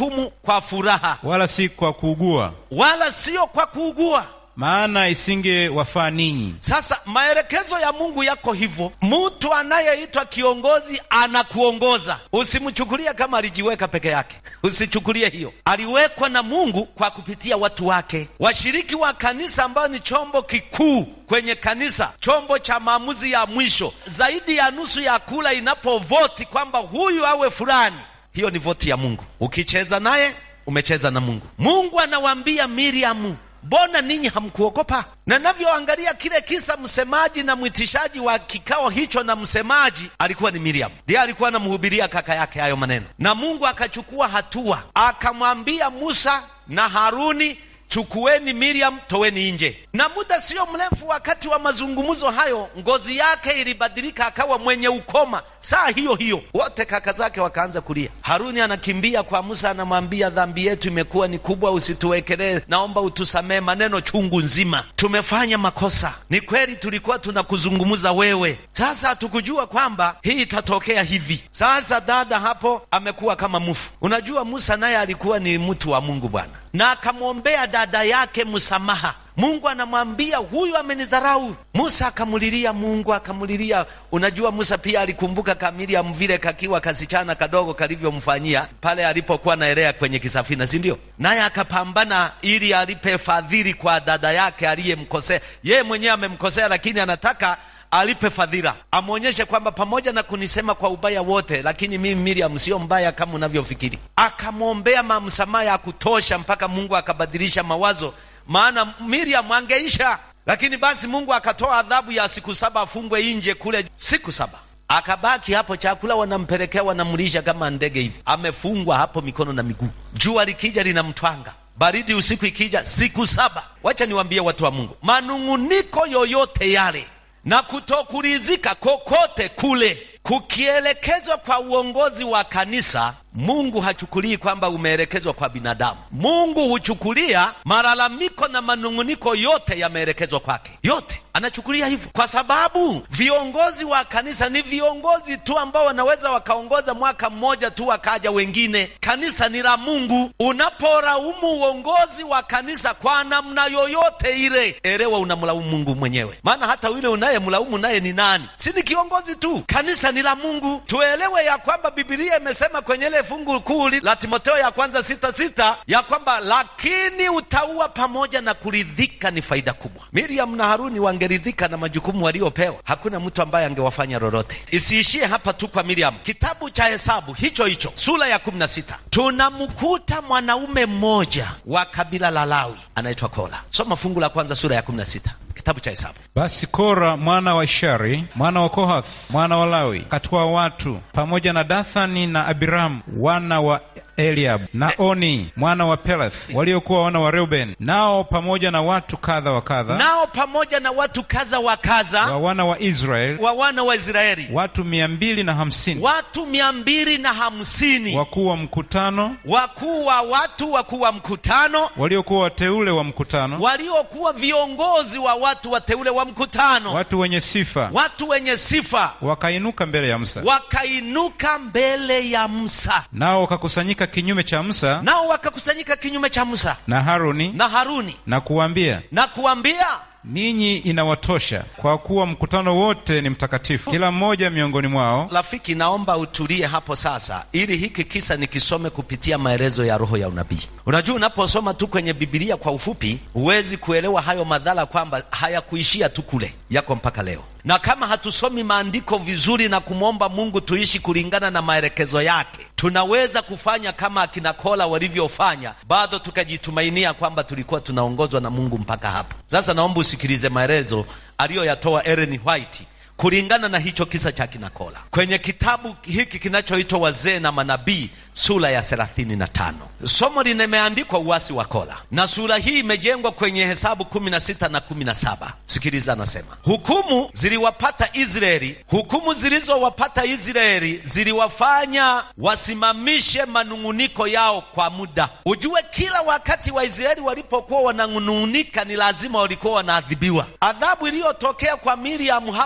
hukumu kwa furaha wala si kwa kuugua, wala sio kwa kuugua. maana isingewafaa ninyi. Sasa maelekezo ya Mungu yako hivyo. Mtu anayeitwa kiongozi anakuongoza, usimchukulie kama alijiweka peke yake, usichukulie hiyo. Aliwekwa na Mungu kwa kupitia watu wake, washiriki wa kanisa, ambayo ni chombo kikuu kwenye kanisa, chombo cha maamuzi ya mwisho. Zaidi ya nusu ya kula inapovoti kwamba huyu awe fulani, hiyo ni voti ya Mungu. Ukicheza naye umecheza na Mungu. Mungu anawaambia Miriamu, mbona ninyi hamkuogopa? Na navyoangalia kile kisa, msemaji na mwitishaji wa kikao hicho na msemaji alikuwa ni Miriam, ndiye alikuwa anamhubiria kaka yake hayo maneno, na Mungu akachukua hatua, akamwambia Musa na Haruni, chukueni Miriam, toweni nje. Na muda sio mrefu, wakati wa mazungumzo hayo, ngozi yake ilibadilika, akawa mwenye ukoma. Saa hiyo hiyo wote kaka zake wakaanza kulia. Haruni anakimbia kwa Musa, anamwambia dhambi yetu imekuwa ni kubwa, usituwekelee, naomba utusamee maneno chungu nzima, tumefanya makosa. Ni kweli tulikuwa tunakuzungumza wewe, sasa hatukujua kwamba hii itatokea hivi. Sasa dada hapo amekuwa kama mufu. Unajua Musa naye alikuwa ni mtu wa Mungu Bwana, na akamwombea dada yake msamaha. Mungu anamwambia huyu amenidharau. Musa akamulilia Mungu, akamulilia. Unajua Musa pia alikumbuka Kamiliamu vile kakiwa kasichana kadogo kalivyomfanyia pale alipokuwa naelea kwenye kisafina, si ndio? Naye akapambana ili alipe fadhili kwa dada yake aliyemkosea. Yeye mwenyewe amemkosea, lakini anataka alipe fadhila, amwonyeshe kwamba pamoja na kunisema kwa ubaya wote, lakini mimi Miriam sio mbaya kama unavyofikiri. Akamwombea mamsamaha ya kutosha mpaka Mungu akabadilisha mawazo maana Miriam angeisha, lakini basi Mungu akatoa adhabu ya siku saba afungwe nje kule siku saba. Akabaki hapo, chakula wanampelekea, wanamlisha kama ndege hivi, amefungwa hapo mikono na miguu. Jua likija linamtwanga, baridi usiku ikija, siku saba. Wacha niwaambie watu wa Mungu, manung'uniko yoyote yale na kutokuridhika kokote kule kukielekezwa kwa uongozi wa kanisa, Mungu hachukulii kwamba umeelekezwa kwa binadamu. Mungu huchukulia malalamiko na manung'uniko yote yameelekezwa kwake, yote anachukulia hivyo, kwa sababu viongozi wa kanisa ni viongozi tu ambao wanaweza wakaongoza mwaka mmoja tu wakaja wengine. Kanisa ni la Mungu. Unaporaumu uongozi wa kanisa kwa namna yoyote ile, elewa unamlaumu Mungu mwenyewe, maana hata yule unayemlaumu naye ni nani? Si ni kiongozi tu. Kanisa ni la Mungu. Tuelewe ya kwamba Biblia imesema kwenye ile fungu kuu la Timotheo ya kwanza sita sita ya kwamba lakini utaua pamoja na kuridhika ni faida kubwa. Miriam na Haruni wangeridhika na majukumu waliopewa, hakuna mtu ambaye angewafanya lolote. Isiishie hapa tu kwa Miriam. Kitabu cha Hesabu hicho hicho sura ya kumi na sita tunamkuta mwanaume mmoja wa kabila la Lawi anaitwa Kora. Soma fungu la kwanza sura ya kumi na sita kitabu cha Hesabu. Basi Kora mwana wa Ishari mwana wa Kohath mwana wa Lawi akatwaa watu pamoja na Dathani na Abiramu wana wa Eliabu na Oni mwana wa Peleth waliokuwa wana wa Reuben, nao pamoja na watu kadha wa kadha Nao pamoja na watu kaza wa kaza wa wana wa Israeli wa wana wa Israeli watu mia mbili na hamsini watu mia mbili na hamsini wakuu wa mkutano wakuu wa watu, wakuu wa mkutano, waliokuwa wateule wa mkutano, waliokuwa viongozi wa watu wateule wa mkutano, watu wenye sifa, watu wenye sifa, wakainuka mbele ya Musa, wakainuka mbele ya Musa, nao wakakusanyika kinyume cha Musa nao wakakusanyika kinyume cha Musa na Haruni na Haruni na kuwaambia, na kuambia ninyi inawatosha, kwa kuwa mkutano wote ni mtakatifu, kila mmoja miongoni mwao Rafiki, naomba utulie hapo sasa, ili hiki kisa nikisome kupitia maelezo ya roho ya unabii. Unajua, unaposoma tu kwenye Biblia kwa ufupi, huwezi kuelewa hayo madhara, kwamba hayakuishia tu kule, yako mpaka leo. Na kama hatusomi maandiko vizuri na kumwomba Mungu tuishi kulingana na maelekezo yake, tunaweza kufanya kama akina Kola walivyofanya, bado tukajitumainia kwamba tulikuwa tunaongozwa na Mungu mpaka hapo. Sasa naomba usikilize maelezo aliyoyatoa Ellen White kulingana na hicho kisa cha kinakola kwenye kitabu hiki kinachoitwa Wazee na Manabii sura ya thelathini na tano. Somo limeandikwa uasi wa Kola, na sura hii imejengwa kwenye Hesabu kumi na sita na kumi na saba. Sikiliza, anasema hukumu ziliwapata Israeli, hukumu zilizowapata Israeli ziliwafanya wasimamishe manung'uniko yao kwa muda. Ujue kila wakati Waisraeli walipokuwa wananung'unika, ni lazima walikuwa wanaadhibiwa. Adhabu iliyotokea kwa Miriamu hapo nyuma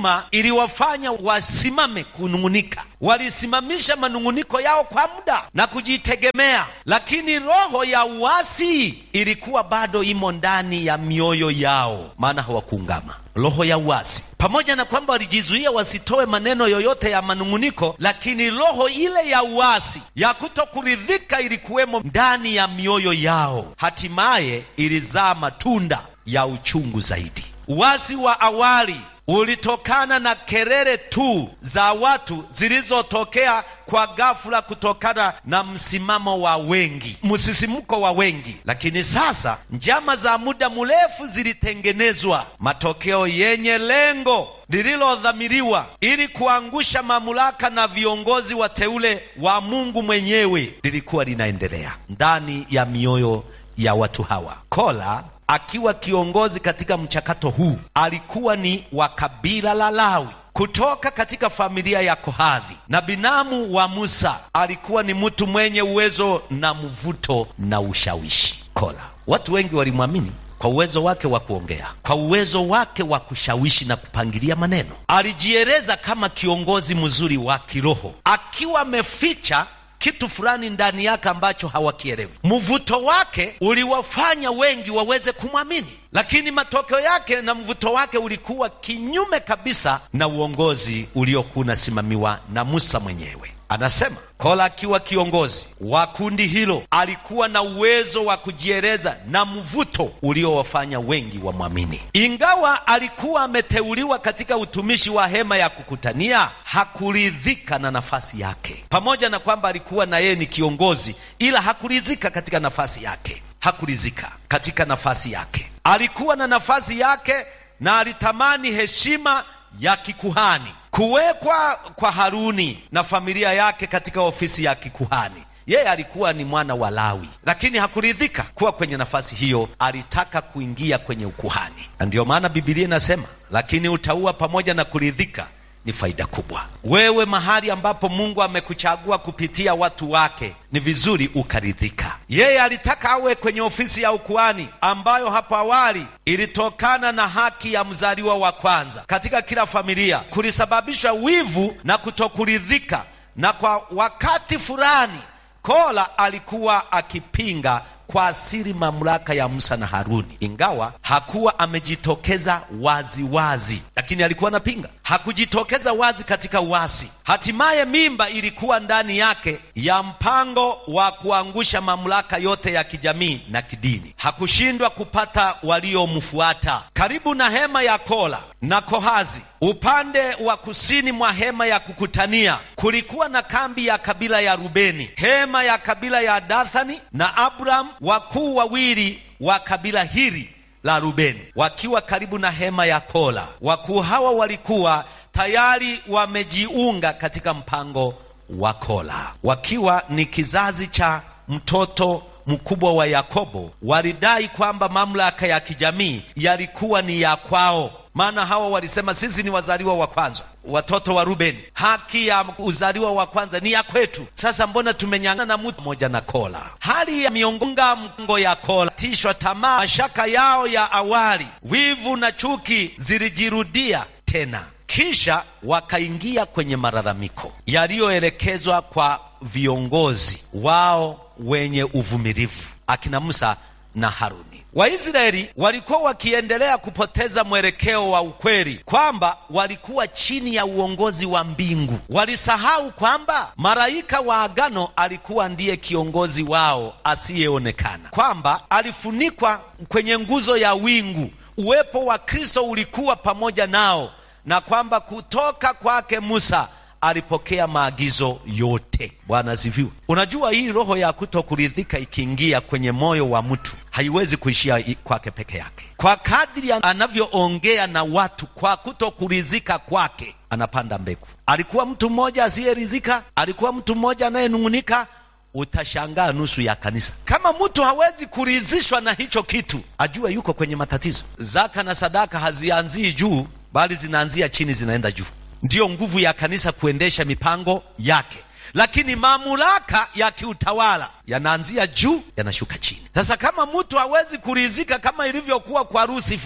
nyuma iliwafanya wasimame kunung'unika. Walisimamisha manung'uniko yao kwa muda na kujitegemea, lakini roho ya uasi ilikuwa bado imo ndani ya mioyo yao, maana hawakuungama. Roho ya uasi, pamoja na kwamba walijizuia wasitoe maneno yoyote ya manung'uniko, lakini roho ile ya uasi ya kutokuridhika ilikuwemo ndani ya mioyo yao, hatimaye ilizaa matunda ya uchungu zaidi. Uasi wa awali ulitokana na kelele tu za watu zilizotokea kwa ghafula kutokana na msimamo wa wengi, msisimko wa wengi. Lakini sasa njama za muda mrefu zilitengenezwa, matokeo yenye lengo lililodhamiriwa ili kuangusha mamlaka na viongozi wateule wa Mungu mwenyewe lilikuwa linaendelea ndani ya mioyo ya watu hawa. Kola akiwa kiongozi katika mchakato huu alikuwa ni wa kabila la Lawi kutoka katika familia ya Kohathi na binamu wa Musa. Alikuwa ni mtu mwenye uwezo na mvuto na ushawishi. Kola, watu wengi walimwamini kwa uwezo wake wa kuongea, kwa uwezo wake wa kushawishi na kupangilia maneno. Alijieleza kama kiongozi mzuri wa kiroho, akiwa ameficha kitu fulani ndani yake ambacho hawakielewi. Mvuto wake uliwafanya wengi waweze kumwamini, lakini matokeo yake na mvuto wake ulikuwa kinyume kabisa na uongozi uliokuwa unasimamiwa na Musa mwenyewe. Anasema Kola akiwa kiongozi wa kundi hilo alikuwa na uwezo wa kujieleza na mvuto uliowafanya wengi wamwamini. Ingawa alikuwa ameteuliwa katika utumishi wa hema ya kukutania, hakuridhika na nafasi yake. Pamoja na kwamba alikuwa na yeye ni kiongozi, ila hakuridhika katika nafasi yake, hakuridhika katika nafasi yake. Alikuwa na nafasi yake na alitamani heshima ya kikuhani kuwekwa kwa Haruni na familia yake katika ofisi ya kikuhani. Yeye alikuwa ni mwana wa Lawi, lakini hakuridhika kuwa kwenye nafasi hiyo. Alitaka kuingia kwenye ukuhani, na ndiyo maana Biblia inasema, lakini utauwa pamoja na kuridhika ni faida kubwa. Wewe mahali ambapo Mungu amekuchagua kupitia watu wake, ni vizuri ukaridhika. Yeye alitaka awe kwenye ofisi ya ukuhani ambayo hapo awali ilitokana na haki ya mzaliwa wa kwanza katika kila familia, kulisababisha wivu na kutokuridhika, na kwa wakati fulani Kola alikuwa akipinga kwa asiri mamlaka ya Musa na Haruni, ingawa hakuwa amejitokeza wazi wazi, lakini alikuwa anapinga. Hakujitokeza wazi katika uasi. Hatimaye mimba ilikuwa ndani yake ya mpango wa kuangusha mamlaka yote ya kijamii na kidini. Hakushindwa kupata waliomfuata karibu na hema ya Kola na Kohazi. Upande wa kusini mwa hema ya kukutania kulikuwa na kambi ya kabila ya Rubeni, hema ya kabila ya Dathani na Abramu, wakuu wawili wa kabila hili la Rubeni wakiwa karibu na hema ya Kola. Wakuu hawa walikuwa tayari wamejiunga katika mpango wa Kola, wakiwa ni kizazi cha mtoto mkubwa wa Yakobo. Walidai kwamba mamlaka ya kijamii yalikuwa ni ya kwao, maana hawa walisema sisi ni wazaliwa wa kwanza, watoto wa Rubeni, haki ya uzaliwa wa kwanza ni ya kwetu. Sasa mbona tumenyang'ana na mtu mmoja na Kola? Hali ya miongonga mgongo ya Kola, tishwa tamaa, mashaka yao ya awali, wivu na chuki zilijirudia tena, kisha wakaingia kwenye malalamiko yaliyoelekezwa kwa viongozi wao wenye uvumilivu, akina Musa na Haruni. Waisraeli walikuwa wakiendelea kupoteza mwelekeo wa ukweli kwamba walikuwa chini ya uongozi wa mbingu. Walisahau kwamba malaika wa agano alikuwa ndiye kiongozi wao asiyeonekana, kwamba alifunikwa kwenye nguzo ya wingu. Uwepo wa Kristo ulikuwa pamoja nao, na kwamba kutoka kwake Musa alipokea maagizo yote. Bwana asifiwe. Unajua, hii roho ya kutokuridhika ikiingia kwenye moyo wa mtu haiwezi kuishia kwake peke yake. Kwa kadri anavyoongea na watu kwa kutokuridhika kwake, anapanda mbegu. Alikuwa mtu mmoja asiyeridhika, alikuwa mtu mmoja anayenung'unika. Utashangaa nusu ya kanisa. Kama mtu hawezi kuridhishwa na hicho kitu, ajue yuko kwenye matatizo. Zaka na sadaka hazianzii juu, bali zinaanzia chini, zinaenda juu. Ndiyo nguvu ya kanisa kuendesha mipango yake, lakini mamlaka ya kiutawala yanaanzia juu, yanashuka chini. Sasa kama mtu hawezi kuridhika kama ilivyokuwa kwa Lusifa,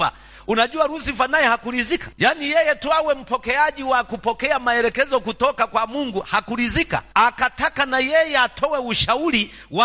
Unajua Lusifa naye hakurizika, yaani yeye tu awe mpokeaji wa kupokea maelekezo kutoka kwa Mungu, hakurizika. Akataka na yeye atoe ushauri wa